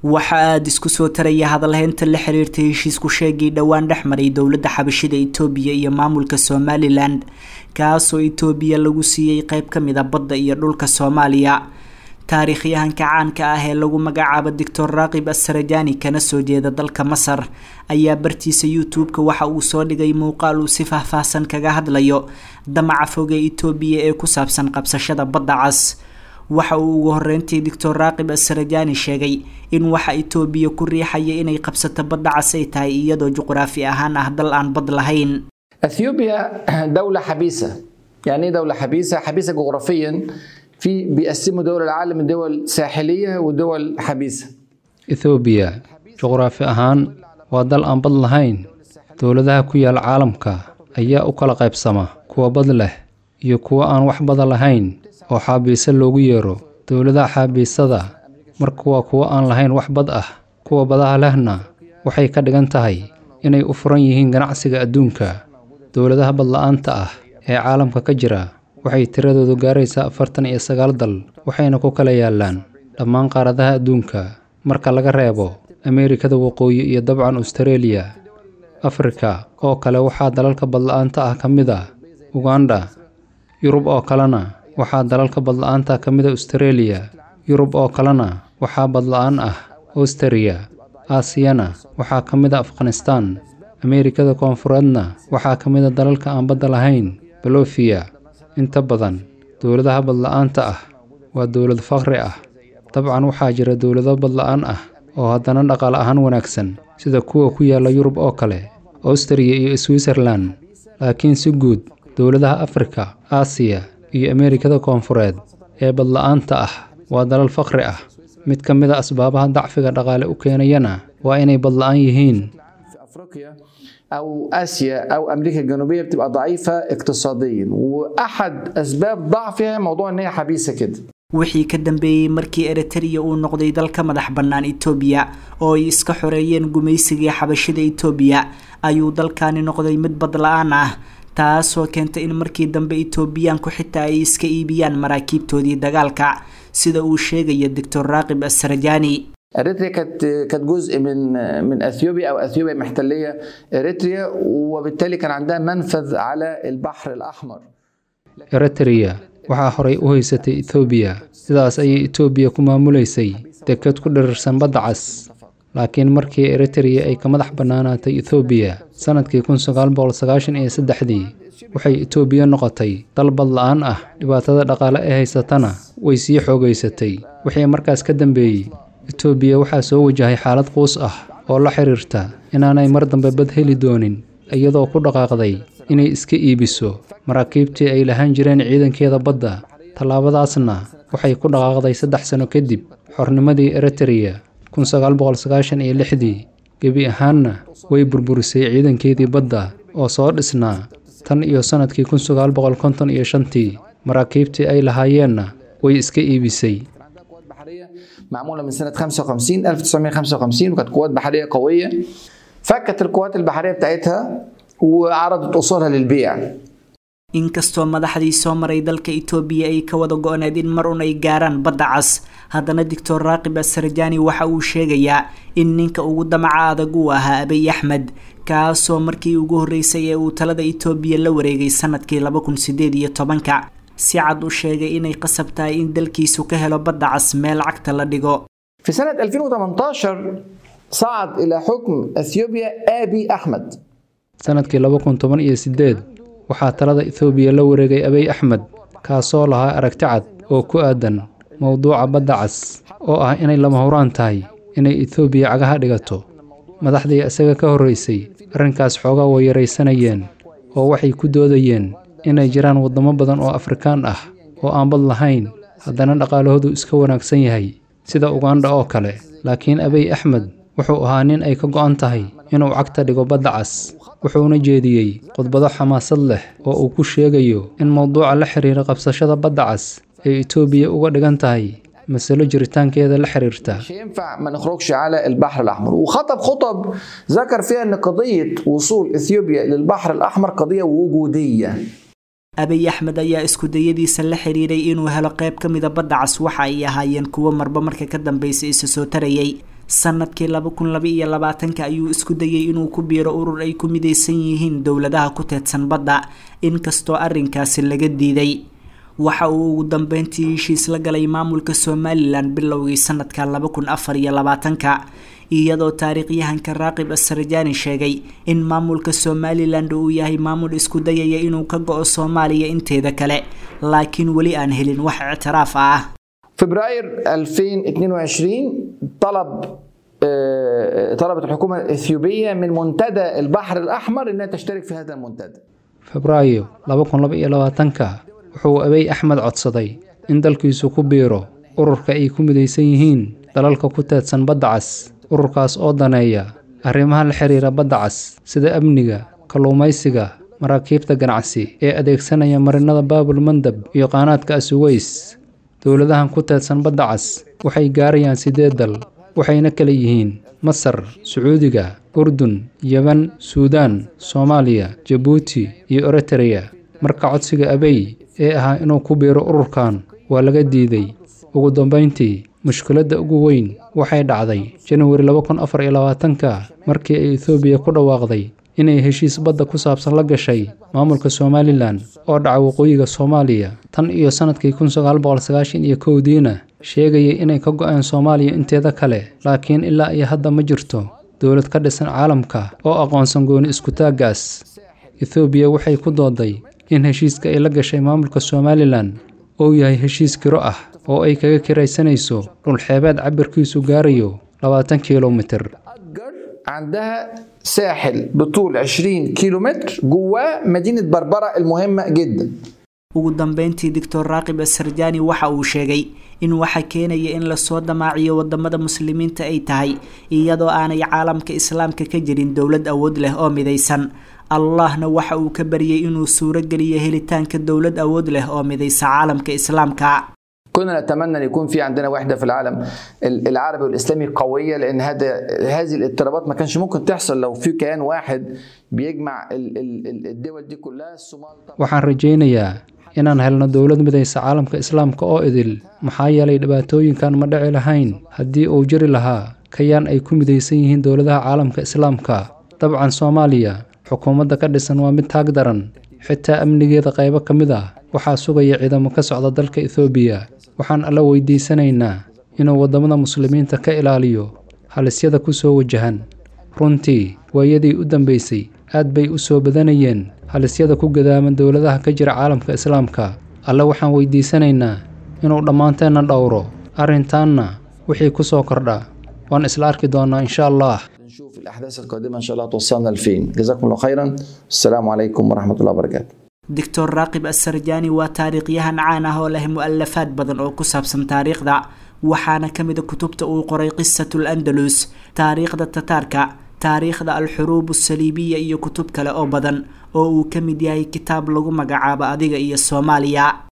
waxa aada isku soo taraya hadalheynta la xiriirtay heshiisku sheegii dhowaan dhex maray dowladda xabashida itoobiya iyo maamulka somalilan kaasoo itoobiya lagu siiyey qeyb ka mid a badda iyo dhulka soomaaliya taariikhyahanka caanka ah ee lagu magacaabo doctor raaqib asarajani kana soo jeeda dalka masar ayaa bartiisa youtube-ka waxa uu soo dhigay muuqaal uu si faahfaahsan kaga hadlayo damaca foge itoobiya ee ku saabsan qabsashada badda cas waxa uu ugu horeyntii doctor raaqib asarajani sheegay in waxa itoobiya ku riixaya inay qabsato badda cas ay tahay iyadoo juqraafi ahaan ah dal aan bad lahayn اثيوبيا دوله حبيسه يعني ايه دوله حبيسه حبيسه جغرافيا في بيقسموا دول العالم دول ساحليه ودول حبيسه ethoobiya juqraafi ahaan waa dal aan bad lahayn dowladaha ku yaal caalamka ayaa u kala qaybsama kuwa bad leh iyo kuwa aan wax bada lahayn oo xaabiise loogu yeero dowladaha xaabiisada marka waa kuwa aan lahayn wax bad ah kuwa badaha lehna waxay ka dhigan tahay inay u furan yihiin ganacsiga adduunka dowladaha badla-aanta ah ee caalamka ka jira waxay tiradoodu gaaraysaa afartan iyo sagaal dal waxayna ku kala yaallaan dhammaan qaaradaha adduunka marka laga reebo ameerikada waqooyi iyo dabcan austareeliya afrika oo kale waxaa dalalka badla-aanta ah ka mid ah uganda yurub oo kalena waxaa dalalka badla-aanta ka mid a austareeliya yurub oo kalena waxaa badla-aan ah austariya aasiyana waxaa ka mid a afghanistaan ameerikada koonfureedna waxaa ka mid a dalalka aan badda lahayn balofiya inta badan dowladaha badla-aanta ah waa dowlad faqri ah dabcan waxaa jira dowlado badla-aan ah oo haddana dhaqaale ahaan wanaagsan sida kuwa ku yaalla yurub oo kale austariya iyo switzerlan laakiin si guud dowladaha afrika aasiya iyo ameerikada koonfureed ee badla-aanta ah waa dalal faqri ah mid ka mid a asbaabaha dacfiga dhaqaale u keenayana waa inay badla-aan yihiin في افريقيا او اسيا او امريكا الجنوبيه بتبقى ضعيفه اقتصاديا واحد اسباب ضعفها موضوع ان هي حبيسه كده wixii ka dambeeyey markii eritrea uu noqday dalka madax bannaan itoobiya oo ay iska xoreeyeen gumaysigii xabashida itoobiya ayuu dalkani noqday mid bad la-aan ah taasoo keentay in markii dambe itoobiyaanku xitaa ay iska iibiyaan maraakiibtoodii dagaalka sida uu sheegaya doctor raaqib asarajani اريتريا كانت كانت جزء من من اثيوبيا او اثيوبيا محتليه اريتريا وبالتالي كان عندها منفذ على البحر الاحمر eritrea waxaa horay u haysatay etoobiya sidaas ayay etoobiya ku maamulaysay deked ku dhirirsan badda cas laakiin markii eritrea ay ka madax bannaanaatay ethoobiya sannadkii kun sagaal boqol sagaashan iyo saddexdii waxay etoobiya noqotay dal bad la-aan ah dhibaatada dhaqaale ee haysatana way sii xoogaysatay wixii markaas ka dambeeyey etoobiya waxaa soo wajahay xaalad quus ah oo la xiriirta inaanay mar dambe bad heli doonin iyadoo ku dhaqaaqday inay iska iibiso maraakiibtii ay lahaan jireen ciidankeeda badda tallaabadaasna waxay ku dhaqaaqday saddex sano kadib xornimadii eritrea kun sagaal boqol sagaashan iyo lixdii gebi ahaanna way burburisay ciidankeedii badda oo soo dhisnaa tan iyo sannadkii kun sagaal boqol konton iyo shantii maraakiibtii ay lahaayeenna way iska iibisay بحريه معموله من سنه 55 1955 وكانت قوات بحريه قويه فكت القوات البحريه بتاعتها وعرضت اصولها للبيع inkastoo madaxdii soo maray dalka itoobiya ay ka wada go-need in mar un ay gaaraan badda cas haddana doctor raaqib asarjani waxa uu sheegayaa in ninka ugu damaca adag uu ahaa abiy axmed kaasoo markii ugu horreysay ee uu talada itoobiya la wareegay sanadkii laba kun sideed iyo tobanka si cad u sheegay inay qasab tahay in dalkiisu ka helo badda cas meel cagta la dhigo في سنه 2018 صعد الى حكم اثيوبيا ابي احمد sannadkii laba kun toban iyo siddeed waxaa talada ethoobiya la wareegay abiy axmed kaasoo lahaa aragti cad oo ku aadan mowduuca badda cas oo ah inay lama huraan tahay inay etoobiya cagaha dhigato madaxdii isaga ka horraysay arrinkaas xoogaa way yaraysanayeen oo waxay ku doodayeen inay jiraan waddamo badan oo afrikaan ah oo aan bad lahayn haddana dhaqaalahoodu iska wanaagsan yahay sida ugandha oo kale laakiin abiy axmed wuxuu ahaa nin ay ka go'an tahay inuu cagta dhigo badda cas wuxuuna jeediyey khudbado xamaasad leh oo uu ku sheegayo in mowduuca la xiriira qabsashada badda cas ay etoobiya uga dhigan tahay masalo jiritaankeeda la xiriirta مش هينفع ما نخرجش على البحر الاحمر وخطب خطب ذكر فيها ان قضيه وصول اثيوبيا للبحر الاحمر قضيه وجوديه abiy axmed ayaa isku dayadiisa la xiriiray inuu helo qayb ka mida badda cas waxa ay ahaayeen kuwo marba marka ka dambaysa isa soo tarayay sanadkii laba kun laba iyo labaatanka ayuu isku dayay inuu ku biiro urur ay ku midaysan yihiin dowladaha ku teedsan badda inkastoo arrinkaasi laga diiday waxa uu ugu dambeyntii heshiis la galay maamulka somalilan bilowgii sanadka laba kun afar iyo labaatanka iyadoo taariikhyahanka raaqib asarjaani sheegay in maamulka somalilan uu yahay maamul isku dayaya inuu ka go-o soomaaliya inteeda kale laakiin weli aan helin wax ictiraaf ah فبراير 2022 طلب طلبت الحكومه الاثيوبيه من منتدى البحر الاحمر انها تشترك في هذا المنتدى. febraayo laba kun laba iyo labaatanka wuxuu abey axmed codsaday in dalkiisu ku biiro ururka ay ku midaysan yihiin dalalka ku teedsan badda cas ururkaas oo daneeya arrimaha la xiriira badda cas sida amniga kalluumaysiga maraakiibta ganacsi ee adeegsanaya marinada baabul mandab iyo qaanaadka asuweys dowladahan ku teedsan badda cas waxay gaarayaan siddeed dal waxayna kala yihiin masar sacuudiga urdun yeban suudaan soomaaliya jabuuti iyo eritereya marka codsiga abey ee ahaa inuu ku biiro ururkan waa laga diiday ugu dambayntii mushkiladda ugu weyn waxay dhacday janawari laba kun afar iyo labaatanka markii ay etoobiya ku dhawaaqday inay heshiis badda ku saabsan la gashay maamulka somalilan oo dhaca waqooyiga soomaaliya tan iyo sannadkii kun sagaal boqol sagaashan iyo kowdiina sheegayay inay ka go-een soomaaliya inteeda kale laakiin ilaa iyo hadda ma jirto dowlad ka dhisan caalamka oo aqoonsan gooni iskutaaggaas ethoobiya waxay ku dooday in heshiiska ay la gashay maamulka somalilan uu yahay heshiis kiro ah oo ay kaga kiraysanayso dhulxeebeed cabirkiisu gaarayo labaatan kilomitir عندها ساحل بطول 20 كيلومتر جواه مدينة بربرة المهمة جدا ugu dambeyntii doctor raaqib asarjaani waxa uu sheegay in waxa keenaya in lasoo damaaciyo wadamada muslimiinta ay tahay iyadoo aanay caalamka islaamka ka jirin dowlad awood leh oo midaysan allahna waxa uu ka baryay inuu suuro geliyo helitaanka dowlad awood leh oo midaysa caalamka islaamka كنا نتمنى ان يكون في عندنا وحده في العالم العربي والاسلامي قويه لان هذا هذه الاضطرابات ما كانش ممكن تحصل لو في كيان واحد بيجمع الدول دي كلها الصومال waxaan rajaynayaa inaan helno dowlad midaysa caalamka islaamka oo idil maxaa yeelay dhibaatooyinkan ma dhici lahayn haddii uu jiri lahaa kayaan ay ku midaysan yihiin dowladaha caalamka islaamka dabcan soomaaliya xukuumadda ka dhisan waa mid taag daran xitaa amnigeeda qaybo ka mid ah waxaa sugaya ciidamo ka socda dalka ethoobiya waxaan alla weydiisanaynaa inuu waddamada muslimiinta ka ilaaliyo halisyada ku soo wajahan runtii waayadii u dambaysay aad bay u soo badanayeen halisyada ku gadaaman dowladaha ka jira caalamka islaamka alle waxaan weydiisanaynaa inuu dhammaanteenna dhowro arrintaanna wixii ku soo kordha waan isla arki doonnaa insha allah نشوف الاحداث القادمه ان شاء الله توصلنا لفين جزاكم الله خيرا السلام عليكم ورحمه الله وبركاته doctor raaqib asarjaani waa taariikhyahan caan ah oo leh mu-alafaad badan oo ku saabsan taariikhda waxaana ka mid a kutubta uu qoray qisatul andalus taariikhda tataarka taariikhda alxuruub asaliibiya iyo kutub kale oo badan oo uu ka mid yahay kitaab lagu magacaabo adiga iyo soomaaliya